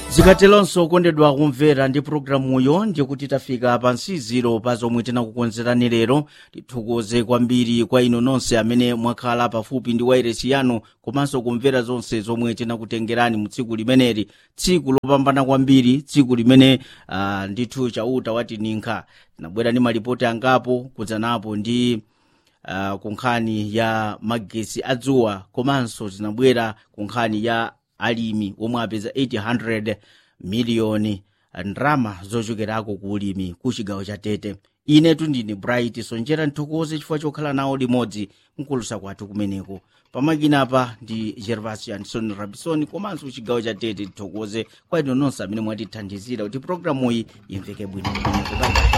zikatelonso kondedwa kumvera ndi pulogalamuyo ndikuti tafika pa nsiziro pa zomwe tinakukonzerani lero tithokoze kwambiri kwa inu nonse amene mwakhala pafupi ndi wairesi yanu komanso kumvera zonse zomwe tinakutengerani mu tsiku limeneli tsiku lopambana kwambiri tsiku limene uh, ndithu chauta watininka tinabwera ndi malipoti angapo kudzanapo ndi uh, ku nkhani ya magesi adzuwa komanso tinabwera ku nkhani ya alimi omwe apeza 800 miliyoni ndrama zochokerako ku ulimi ku chigawo cha tete inetu ndine bright sonjera nthokoze chifukwa chokhala nawo limodzi mkulusa kwathu kumeneko pamakinapa ndi gervasio anderson rabison komanso chigawo cha tete tithokoze kwa inu nonse amene mwatithandizira kuti programuyi imveke bwino kumeneko